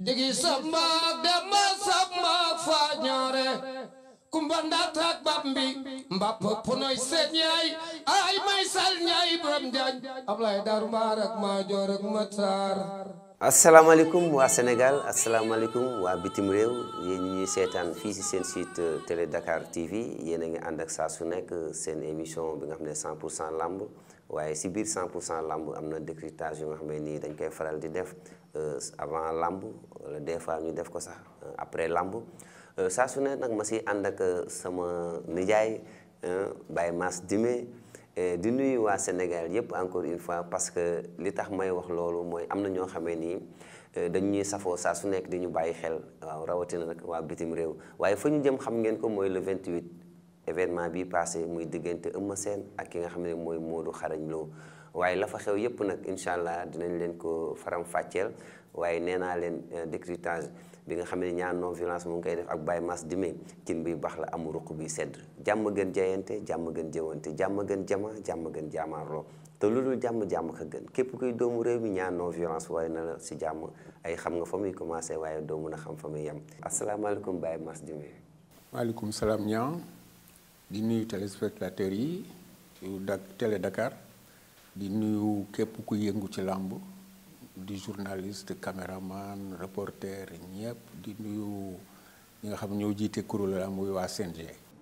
digi samba demba samba fa ñaare kumba ndaataak bambi mbap punoy seen yaay ay may sal ñaay borom njaañ Ablaye Daaru Mbaar ak Maajoor ak Matar asalaamaaleykum waa Sénégal asalaamaaleykum waa bitim réew yéen ñi ñuy seetaan fii si seen site Télé Dakar TV yéen a ngi ànd ak saa su nekk seen émission bi nga xam ne 100 pour cent lamb waaye si biir 100 pour cent lamb am na décryptage yu nga xam ne nii dañ koy faral di def avant lamb wala des fois ñu def ko sax après lamb saa su nekk nag ma si ànd ak sama nijaay Baye Mass Dime di nuyu waa Sénégal yëpp encore une fois parce que li tax may wax loolu mooy am na ñoo xamee nii dañ ñuy safoo saa su nekk di ñu bàyyi xel waaw rawatina nag waa bitim réew waaye fa ñu jëm xam ngeen ko mooy le 28 événement bi passé muy diggante Eumeu Sène ak ki nga xam ne mooy Modou Xarañ Lo waaye la fa xew yëpp nag incha allah dinañ leen ko faram fàcceel waaye nee naa leen décryptage bi nga xam ne ñaan non violence mu ngi koy def ak Baye Mass Dime cin bi baax la amu ruq bi sedd jàmm gën jayante jàmm gën jëwante jàmm gën jama jàmm gën jaamaarloo te lu dul jàmm jàmm ka gën képp kuy doomu réew mi ñaan non violence waaye na la si jàmm ay xam nga fa muy commencé waaye doo mun a xam fa muy yem asalaamaaleykum Baye Mass Dime maaleykum salaam ñaa di nuyu téléspectateurs yi yu dak Télé Dakar di nuyu képp ku yëngu ci làmb di journaliste caméraman reporter ñëpp di nuyu ñi nga xam ñoo jiite kuréel la muy waa CNG.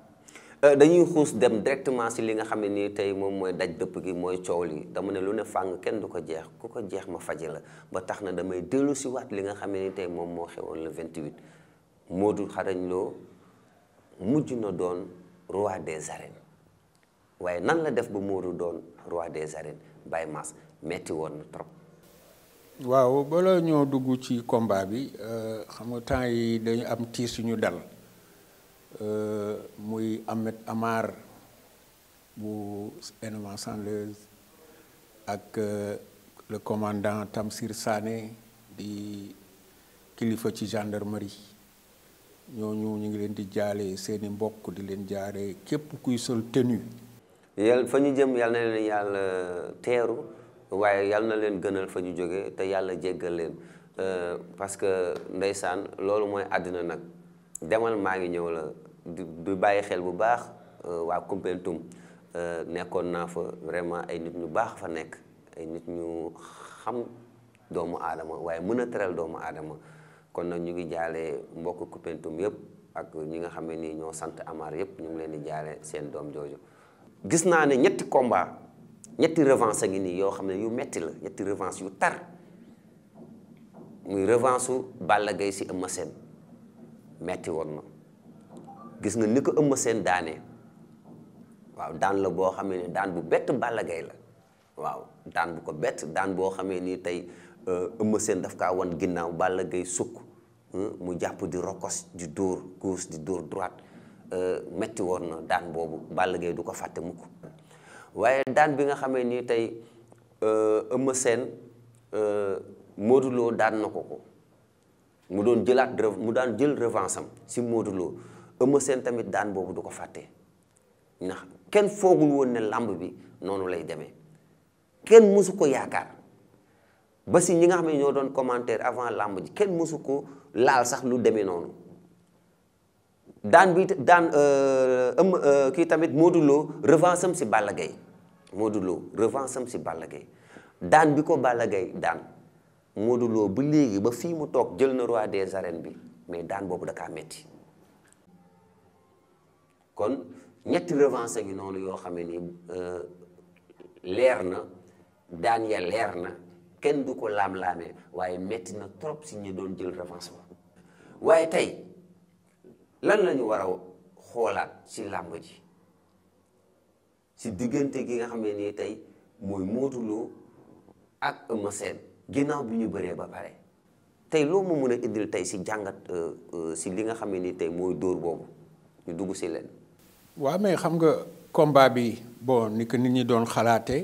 dañuy xuus dem directement si li nga xam ne nii tey moom mooy daj dëpp gi mooy coow li dama ne lu ne fàng kenn du ko jeex ku ko jeex ma faje la ba tax na damay dellu si waat li nga xam ne ni tey moom moo xewoon le 28 Modou Xarañ Lo mujj na doon roi des arènes waaye nan la def ba Modou doon roi des arènes Baye Mass metti woon na trop. waaw bala ñoo dugg ci combat bi xam nga temps yi dañu am tiis suñu dal muy Ahmed Amar bu élément Sanleuse ak le commandant Tamsir Sané di kilifa ci gendarmerie ñooñu ñu ngi leen di jaale seeni mbokk di leen jaare képp kuy sol tenue yàlla fa ñu jëm yàlla na leen yàlla teeru waaye yàlla na leen gënal fa ñu jóge te yàlla jéggal leen parce que ndeysaan loolu mooy àddina nag demal maa ngi ñëw la du bàyyi xel bu baax waa Koumpentoum nekkoon naa fa vraiment ay nit ñu baax fa nekk ay nit ñu xam doomu aadama waaye mën a teral doomu aadama kon nag ñu ngi jaale mbokk Koumpentoum yëpp ak ñi nga xam ne nii ñoo sant Amar yëpp ñu ngi leen di jaale seen doom jooju gis naa ne ñetti combat ñetti revanche a ngi nii yoo xam ne yu metti la ñetti revanche yu tar muy revanche su Balla Gaye si Eumeu Sène metti woon na gis nga ni ko Eumeu Sène daanee waaw daan la boo xamee ne daan bu bett Balla Gaye la waaw daan bu ko bett daan boo xamee nii tey Eumeu Sène daf kaa wan ginnaaw Balla Gaye sukk mu jàpp di rokos di dóor gauche di dóor droite metti woon na daan boobu Balla Gaye du ko fàtte mukk waaye daan bi nga xamee ni tey Eumeu Sène Modou Lo daan na ko ko mu doon jëlaat mu daan jël revanche am si Modou Lo Eumeu Sène tamit daan boobu du ko fàtte ndax kenn foogul woon ne làmb bi noonu lay demee kenn mësu ko yaakaar ba si ñi nga xam ne ñoo doon commentaire avant làmb ji kenn mësu ko laal sax lu demee noonu daan bi daan ëm kii tamit Modou Lo revanche am si Balla Gaye Modou Lo revanche am si Balla Gaye daan bi ko Balla Gaye daan Modou Lo ba léegi ba fii mu toog jël na roi des arènes bi mais daan boobu da kaa metti kon ñetti revanche ngi noonu yoo xam ne ni leer na daan ya leer na kenn du ko laam-laamee waaye metti na trop si ñu doon jël revanche ba waaye tey lan la ñu war a xoolaat ci làmb ji ci diggante gi nga xam ne nii tey mooy Modou Lo ak Eumeu Sène ginnaaw bi ñu bëree ba pare tey loo ma mën a indil tey ci jàngat ci li nga xam ne nii tey mooy dóor boobu ñu dugg ci leen. waaw mais xam nga combat bi bon ni ko nit ñi doon xalaatee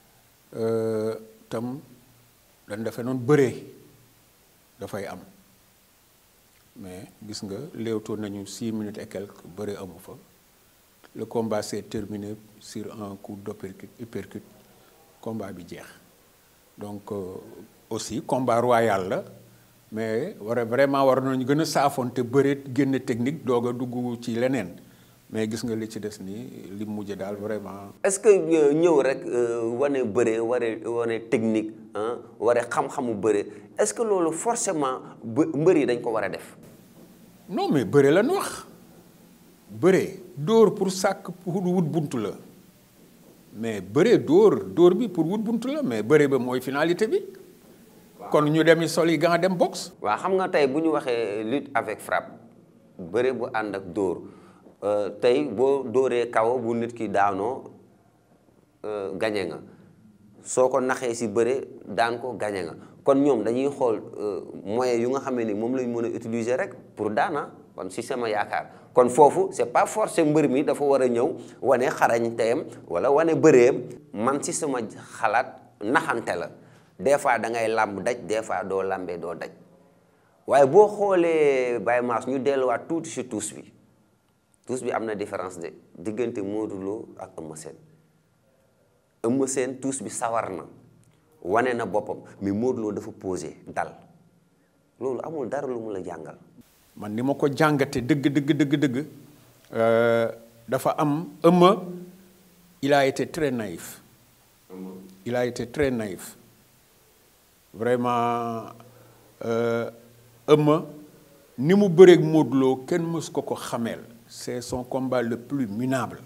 tam dañ defe noonu bëree dafay am. mais gis nga léewtoo nañu six minutes et quelques bëri amu fa le combat s'est terminé sur un coup d'uppercut uppercut combat bi jeex donc aussi combat royal la mais war a vraiment war nañu gën a saafonte bëreet génne technique doog a dugg ci leneen mais gis nga li ci des nii li mujj daal vraiment. est-ce que ñëw rek wane bëre ware wane technique ah ware xam-xamu bëre est-ce que loolu forcément bë mbër yi dañ ko war a def. non mais bëre la ñu wax bëre dóor pour sàkk pour wut buntu la mais bëre dóor dóor bi pour wut buntu la mais bëre ba mooy finalité bi. kon ñu dem yi sol yi gant dem boxe. waaw xam nga tey bu ñu waxee lutte avec frappe bëre bu ànd ak dóor tey boo dóoree kaw bu nit ki daanoo gañe nga soo ko naxee si bëre daan ko gañe nga kon ñoom dañuy xool moyen yu nga xamee ni moom lañ mën a utiliser rek pour daana kon si sama yaakaar kon foofu c'est pas forcé mbër mi dafa war a ñëw wane xarañ teyam wala wane bëreem man si sama xalaat naxante la des fois da ngay làmb daj des fois doo làmbee doo daj waaye boo xoolee Baye Mass ñu delluwaat tuuti si tuus bi tuus bi am na différence de diggante Modou Lo ak Eumeu Sène Eumeu Sène tuus bi sawar na wane na boppam mais Modou Lo dafa posé dal loolu amul dara lu mu la jàngal. man ni ma ko jàngate dëgg dëgg dëgg dëgg dafa am Eumeu il a été très naïf. il a été très naïf. vraiment Eumeu ni mu bëreeg Modou Lo kenn mës ko ko xameel c'est son combat le plus minable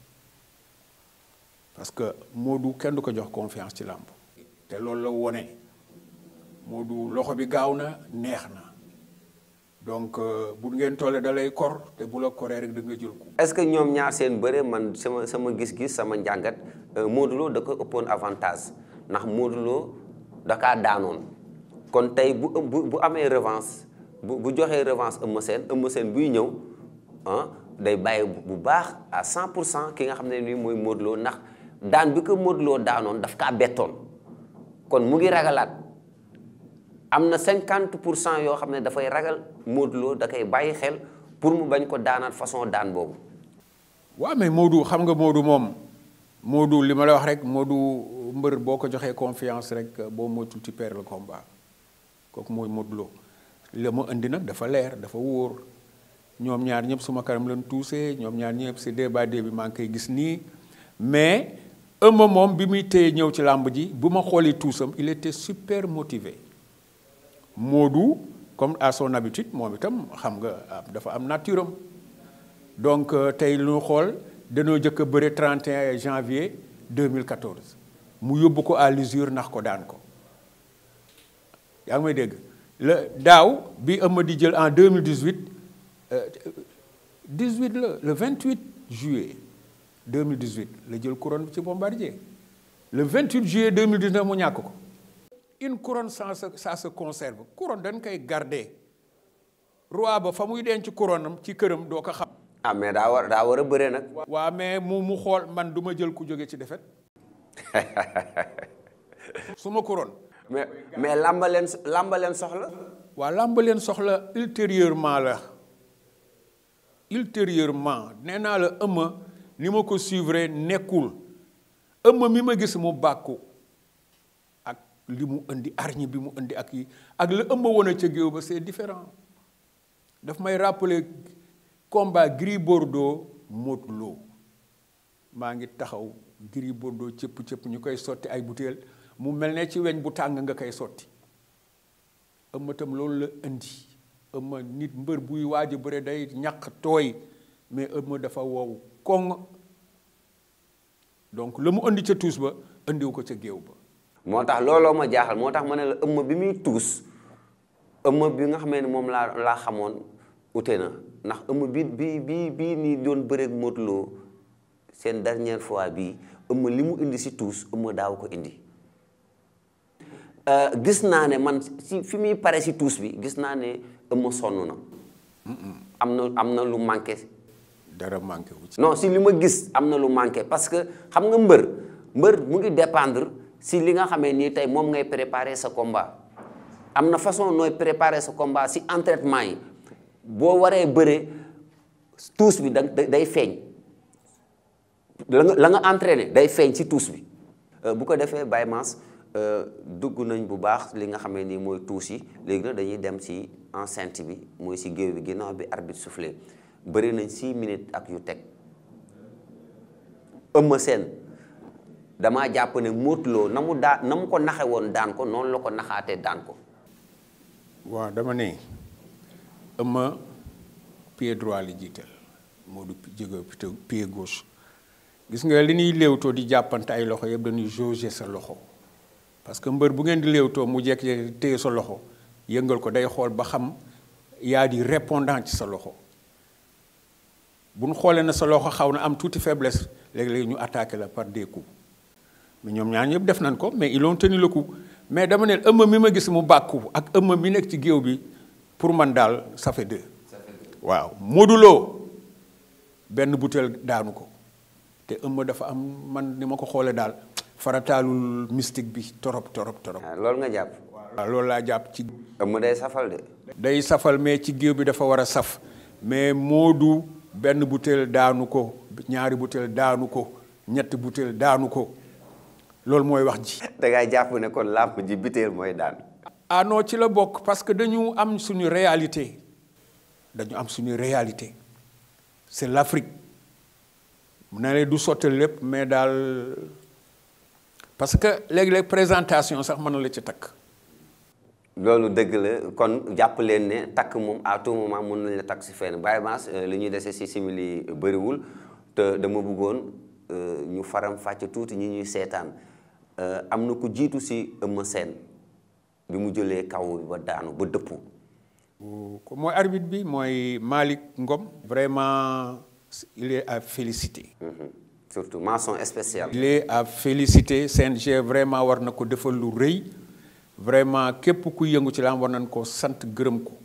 parce que Modou kenn du ko jox confiance ci làmb te loolu la wone Modou loxo bi gaaw na neex na donc bu ngeen tollee da lay kor te bu la koree rek da nga jël ko. est-ce que ñoom ñaar seen bëre man sama sama gis-gis sama njàngat Modou Lo da ko ëppoon avantage ndax Modou Lo da kaa daanoon kon tey bu bu bu amee revanche bu bu joxee revanche Eumeu Sène Eumeu Sène buy ñëw ah day bàyyi bu baax à 100 pour cent ki nga xam ne nii mooy Modou Lo ndax daan bi ko Modou Lo daanoon daf kaa bettoon kon mu ngi ragalaat am na 50 pour cent yoo xam ne dafay ragal Modou Lo da koy bàyyi xel pour mu bañ ko daanaat façon daan boobu. waaw mais Modou xam nga Modou moom Modou li ma la wax rek Modou mbër boo ko joxee confiance rek boo moytul ci perdre le combat kooku mooy Modou Lo la ma indi nag dafa leer dafa wóor ñoom ñaar ñëpp suma kanam leen tuusee ñoom ñaar ñëpp si débat bi maa ngi koy gis nii mais Eumeu moom bi muy téye ñëw ci làmb ji bu ma xoolee tuusam il était super motivé Modou comme à son habitude moom itam xam nga dafa am nature am donc tey lu ñu xool dañoo jëkk a bëre 31 janvier 2014 mu yóbbu ko à l'usure ndax ko daan ko yaa ngi may dégg la daaw bi Eumeu di jël en 2018 18 la le 28 juillet 2018 la jël couronne ci Bombardier le 28 juillet 2019 mu ñàkk ko une couronne sans ça se conserve couronne dañ koy garder roi ba fa muy denc couronne am ci këram doo ko xam. ah mais daa war daa war a bëree nag. waa mais mu mu xool man du ma jël ku jóge ci defet su ma couronne. mais mais làmba leen làmba leen soxla. waa làmba leen soxla ultérieurement la ultérieurement nee naa la Eumeu ni ma ko suivre nekkul Eumeu mi ma gis mu bàkku ak li mu indi arñi bi mu indi ak yi ak la Eumeu woon a ca géew ba c'est différent daf may rappeler combat Gris Bordeaux Modou Lo maa ngi taxaw Gris Bordeaux cëpp cëpp ñu koy sotti ay butéel mu mel ne ci weñ bu tàng nga koy sotti Eumeu tam loolu la indi Eumeu nit mbër buy waaj a bëre day ñaq tooy mais Eumeu dafa wow koŋ donc la mu indi ca tuus ba indiwu ko ca géew ba moo tax looloo ma jaaxal moo tax ma ne la Eumeu bi muy tuus Eumeu bi nga xamee ne moom laa laa xamoon ute na ndax Eumeu bi bi bi bii nii doon bëreeg Modou Lo seen dernière fois bii Eumeu li mu indi si tuus Eumeu daaw ko indi gis naa ne man si fi muy pare si tuus bi gis naa ne Eumeu sonn na am na am na lu manqué dara manqué wu ci non si li ma gis am na lu manqué parce que xam nga mbër mbër mu ngi dépendre si li nga xamee nii tey moom ngay préparer sa combat am na façon nooy préparer sa combat si entraînement yi boo waree bëre tuus bi da day feeñ la nga la nga entraîné day feeñ si tuus bi bu ko defee Baye Mass dugg nañ bu baax li nga xamee ni mooy tuus yi léegi nag dañuy dem ci enceinte bi mooy ci géew bi ginnaaw bi arbitre soufflé bëri nañ six minutes ak yu teg Eumeu Sène damaa jàpp ne Modou Lo na mu daa na mu ko naxe woon daan ko noonu la ko naxaatee daan ko waaw dama ne Eumeu pied droit li jiital Modou jóge pied gauche gis nga li ñuy léewtoo di jàppante ay loxo yëpp dañuy jauger sa loxo parce que mbër bu ngeen di léewtoo mu jekk téye sa loxo yëngal ko day xool ba xam yaa di répondant ci sa loxo bu ñu xoolee na sa loxo xaw na am tuuti faiblesse léegi-léegi ñu attaqué la par des coups mais ñoom ñaar ñëpp def nañ ko mais ils ont tenu le coup mais dama ne Eumeu mi ma gis mu bàkku ak Eumeu mi nekk ci géew bi pour man daal ça fait deux waaw Modou Lo benn butéel daanu ko te Eumeu dafa am man ni ma ko xoolee daal farataalul mystique bi torop torop torop loolu nga jàpp waaw loolu laa jàpp ci Eumeu day safal de day safal mais ci géew bi dafa war a saf mais Modou benn butéel daanu ko ñaari butéel daanu ko ñetti butéel daanu ko loolu mooy wax ji da ngay jàpp ne kon làmp ji butéel mooy daan ah non ci la bokk parce que dañu am suñu réalité dañu am suñu réalité c'est l'Afrique mu ne la du sottal lépp mais daal parce que léegi-léeg présentation sax mën na la ci takk loolu dëgg la kon jàpp leen ne takk moom à tout moment mën nañ la takk si fenn Baye Mass li ñuy dese si simili bëriwul te dama bëggoon ñu faram fàcc tuuti ñi ñuy seetaan am na ku jiitu si Eumeu Sène bi mu jëlee kaw bi ba daanu ba dëppu ko mooy arbitre bi mooy Malick Ngom vraiment il est à féliciter surtout mention spéciale il est à féliciter CNG vraiment war na ko defal lu rëy vraiment képp ku yëngu ci lam war nañ ko sant gërëm ko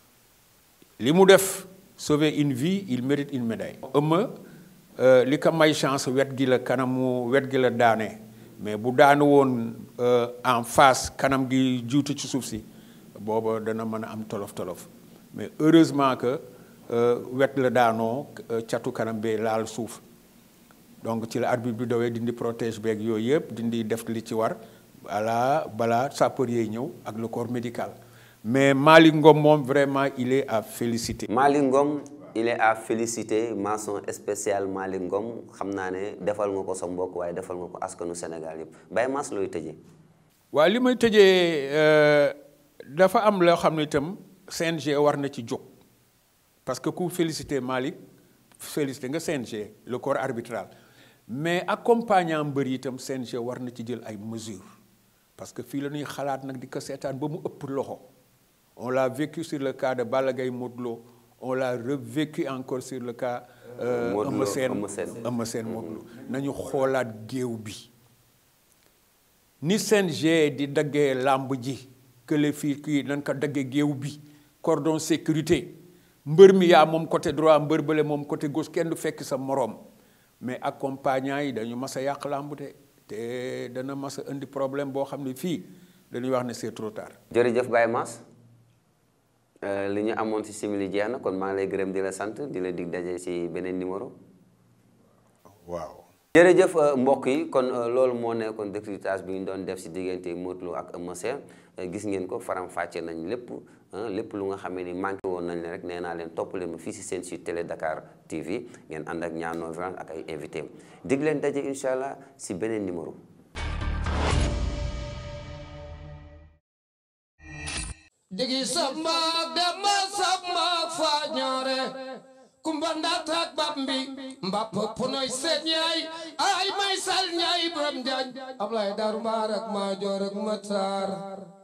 li mu def sauver une vie il mérite une médaille Eumeu li ko may chance wet gi la kanamu wet gi la daane mais bu daanu woon en face kanam gi juutu ci suuf si booba dana mën a am tolof tolof mais heureusement que wet la daanoo catu kanam bee laal suuf donc ci la arbitre bi dawee dindi protège beeg yooyu yëpp dindi def li ci war voilà balaa sapeur yi ñëw ak le corps médical mais Malick Ngom moom vraiment il est à féliciter. Malick Ngom il est à féliciter mention spéciale Malick Ngom xam naa ne defal nga ko sa mbokk waaye defal nga ko askanu Sénégal yëpp Baye Mass looy tëjee. waaw li may tëjee dafa am loo xam ne itam CNG war na ci jóg parce que ku féliciter Malick féliciter nga CNG le corps arbitral mais accompagnant mbër yi itam CNG war na ci jël ay mesures parce que fii la ñuy xalaat nag di ko seetaan ba mu ëpp loxo on l'a vécu sur le cas de Balla Gaye Modou Lo on l'a revécu encore sur le cas. Eumeu Sène Eumeu Sène Modou Lo nañu xoolaat géew bi ni CNG di daggee làmb ji kële fii kii nañ ko daggee géew bi cordon sécurité mbër mi yaa moom côté droit mbër bële moom côté gauche kenn du fekk sa moroom mais accompagnant yi dañu mas a yàq làmb de te dana mas a indi problème boo xam ne fii dañuy wax ne c'est trop tard. jërëjëf Baye Mass li ñu amoon ci simili jeex na kon maa ngi lay gërëm di la sant di la dig daje ci beneen numéro. waaw. jërëjëf mbokk yi kon loolu moo nekkoon décryptage bi ñu doon def ci diggante Modou Lo ak Eumeu Sène gis ngeen ko faram fàcce nañ lépp lépp lu nga xamee ni manqué woon nañ leen rek nee naa leen topp leen ma fii ci seen site Télé Dakar TV ngeen ànd ak ñaar non violence ak ay invité dig leen daje incha allah ci beneen numéro. digi samba demba samba fa ñaare kumba ndatak bambi mbap punoy seen yaay ay may sal ñaay borom jaaj Ablaye Daaru Mbaar ak Maajoor ak Matar